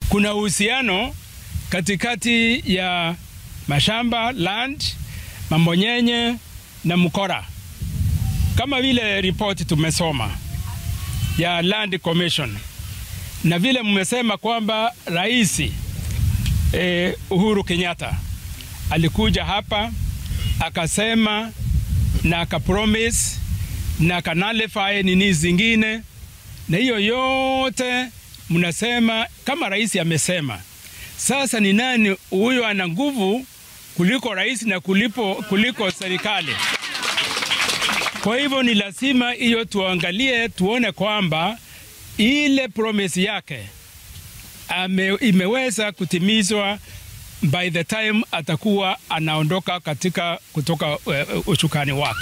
kuna uhusiano katikati ya mashamba land, Mambonyenye na Mkora, kama vile ripoti tumesoma ya Land Commission na vile mmesema kwamba rais eh, Uhuru Kenyatta alikuja hapa akasema na akapromise na akanalify nini zingine, na hiyo yote mnasema kama rais amesema. Sasa ni nani huyo ana nguvu kuliko rais na kulipo, kuliko serikali? Kwa hivyo ni lazima hiyo tuangalie, tuone kwamba ile promise yake ame, imeweza kutimizwa by the time atakuwa anaondoka katika kutoka uh, ushukani wake.